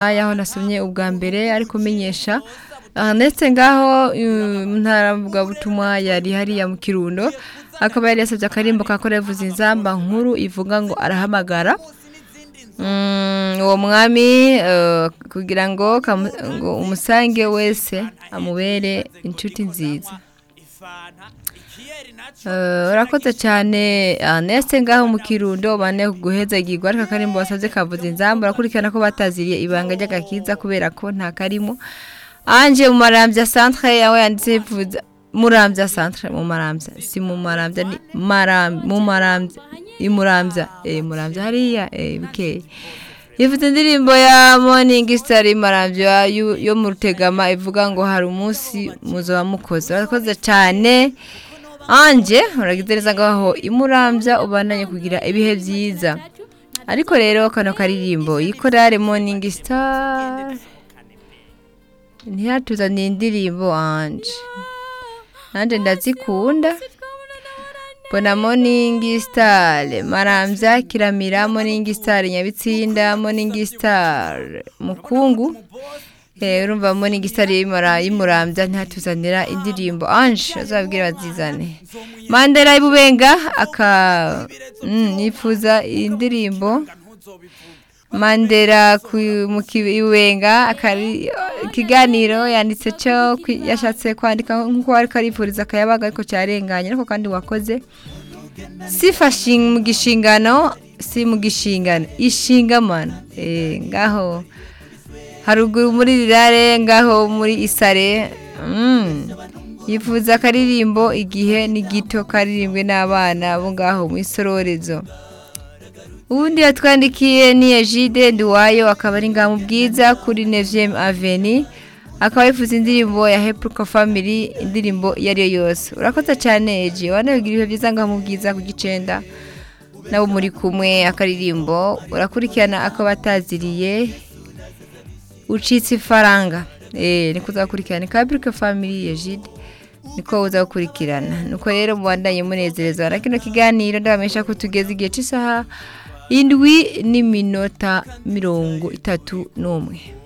y'aho nasomye ubwa mbere ariko umenyesha aha ndetse ngaho ntaravugabutumwa yari hariya mu kirundo akaba yari yasabye akarimbo ka korevu zinzamba nkuru ivuga ngo arahamagara Mm, uwo mwami eh, kugira ngo kamu- ngo umusange wese amubere inshuti nziza Eh, urakoze cyane Ernest ngaho mu kirundo bane guhezagirwa ariko akarimbo wasabye kavuze inzamba urakurikirana ko bataziriye ibanga ry'agakiza kubera ko nta karimo anje mu marambya centre yawe yanditse vuza murambya centre mu marambya si mu marambya ni maram mu marambya imurambya eh murambya hariya eh bikeye Yifuza indirimbo ya Morning Star Marambya yu- yo mu Rutegama ivuga ngo hari umunsi muzaba mukoze. Urakoze cyane. Anje uragize neza ngaho imurambya ubandanye kugira ibihe byiza. Ariko rero kano karirimbo yikorare Morning Star ntiyatuzaniye indirimbo anje. Nanjye ndazikunda. Mbona Morning Star, Marambya, Kiramira, Morning Star, Nyabitsinda, Morning Star, Mukungu. Eh, urumva Morning Star y'imara y'imurambya ntatuzanira indirimbo Ange azabwira bazizane. Mandela ibubenga aka mm, yifuza indirimbo Mandela ku mu ki- ibubenga akari ikiganiro yanditse cyo kwi- yashatse kwandika nkuko ariko arifuriza akayabaga ariko cyarenganye ariko kandi wakoze sifa shing- mu gishingano si mu gishingano ishingamana Eh, ngaho haruguru muri rirare ngaho muri isare mm. yifuza akaririmbo igihe ni gito karirimbwe n'abana bo ngaho mu isororezo ubundi yatwandikiye ni ejide nduwayo akaba ari ngaho mu bwiza kuri neviyemu aveni akaba yifuza indirimbo ya hepuruka famiri indirimbo iyo ari yo yose urakoze cyane eji wanabigira ibihe byiza ngaho mu bwiza ku gicenda nabo muri kumwe akaririmbo urakurikirana ako bataziriye ucitse ifaranga Eh, niko uzakurikirana ikaba hepuruka famiri ejide niko uzakurikirana nuko rero mubandanye munezerezwa na kino kiganiro ndabamenyesha ko tugeze igihe cy'isaha indwi n'iminota mirongo itatu n'umwe